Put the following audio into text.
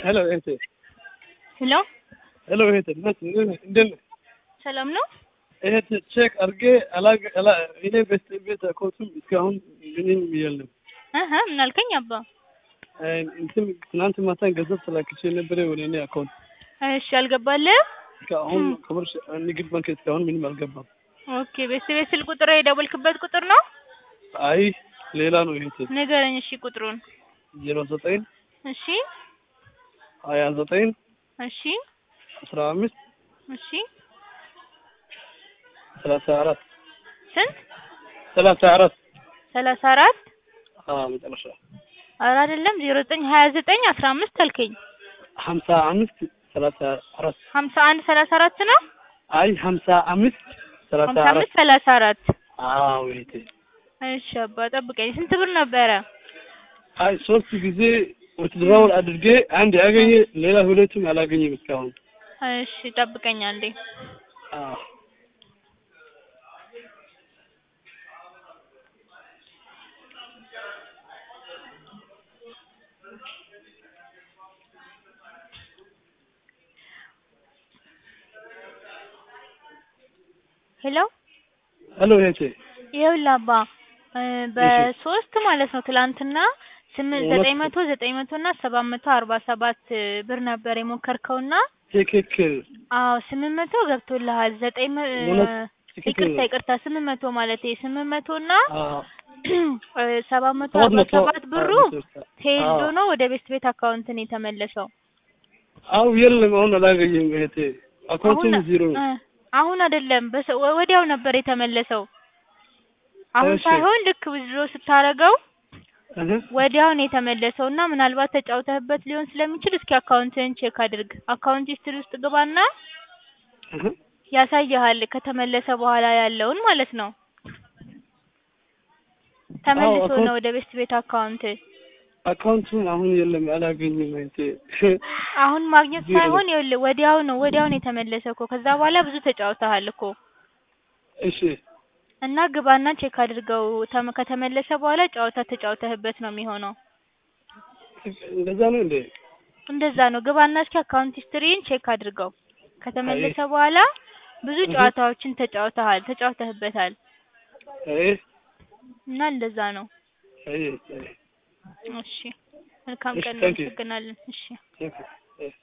ሄሎ እህቴ ሄሎ ሄሎ እህቴ እንዴት ነህ? እንዴት ነህ? ሰላም ነው? እህቴ ቼክ አድርጌ አላገ አላ እኔ ቤት ቤት አካውንቱም እስካሁን ምንም የለም። አሀ ምን አልከኝ አባ? እንትን ትናንት ማታን ገንዘብ ተላክቼ ነበረ ወደ እኔ አካውንት እሺ አልገባልህም? እስካሁን ኮመርሽ ንግድ ባንክ እስካሁን ምንም አልገባም። ኦኬ ቤት ቤት ስልክ ቁጥር የደወልክበት ቁጥር ነው? አይ ሌላ ነው እህቴ ንገረኝ እሺ ቁጥሩን። ዜሮ ዘጠኝ እሺ ሀያ ዘጠኝ እሺ አስራ አምስት እሺ ሰላሳ አራት ስንት? ሰላሳ አራት ሰላሳ አራት አዎ መጨረሻ ኧረ አይደለም ዜሮ ዘጠኝ ሀያ ዘጠኝ አስራ አምስት አልከኝ። ሀምሳ አምስት ሰላሳ አራት ሀምሳ አንድ ሰላሳ አራት ነው? አይ ሀምሳ አምስት ሰላሳ ሀምሳ አራት አምስት ሰላሳ አራት አዎ እህቴ እሺ አባ ጠብቀኝ። ስንት ብር ነበረ? አይ ሶስት ጊዜ ወትድራውል አድርጌ አንድ ያገኘ ሌላ ሁለቱም አላገኘም እስካሁን። እሺ ጠብቀኝ አንዴ። አዎ ሄሎ ሄሎ እህቴ ይኸውልህ አባ እ በሶስት ማለት ነው ትላንትና ስምንት ሁለት ዘጠኝ መቶ ዘጠኝ መቶ እና ሰባት መቶ አርባ ሰባት ብር ነበር የሞከርከውና ትክክል አዎ ስምንት መቶ ገብቶልሃል። ዘጠኝ መ እውነት ትክክል ይቅርታ ነው። ይቅርታ ስምንት መቶ ማለት ስምንት መቶ እና አዎ እ ሰባት መቶ ሰባት አርባ መቶ ሰባት ብሩ ተይዞ አዎ ነው ወደ ቤስት ቤት አካውንት ነው የተመለሰው። አው የለም አሁን አላገኘም እህቴ አካውንቱም አሁን ዜሮ እ አሁን አይደለም በሰ- ወ- ወዲያው ነበር የተመለሰው። አሁን እሺ ሳይሆን ልክ ዊዝድሮ ስታረገው እህ ወዲያው ነው የተመለሰው እና ምናልባት ተጫውተህበት ሊሆን ስለሚችል እስኪ አካውንትህን ቼክ አድርግ። አካውንት ሂስትሪ ውስጥ ግባና እህ ያሳይሃል ከተመለሰ በኋላ ያለውን ማለት ነው። አዎ ተመልሶ ነው አካውንት ወደ ቤስት ቤት አካውንት። አካውንቱም አሁን የለም አላገኘም እህቴ አሁን ማግኘት ዜሮ ነው። ሳይሆን ይኸውልህ ወዲያው ነው ወዲያው ነው የተመለሰ እኮ ከዛ በኋላ ብዙ ተጫውተሃል እኮ እሺ እና ግባና ቼክ አድርገው። ተመ- ከተመለሰ በኋላ ጨዋታ ተጫውተህበት ነው የሚሆነው። እንደዛ ነው እንዴ? እንደዛ ነው። ግባና እስኪ አካውንት ሂስትሪን ቼክ አድርገው። አይ ከተመለሰ በኋላ ብዙ እህ ጨዋታዎችን ተጫውተሃል ተጫውተህበታል አይ እና እንደዛ ነው። አይ አይ እሺ መልካም እሺ ቀን። ታንክ ዩ እናመሰግናለን። እሺ ታንክ ዩ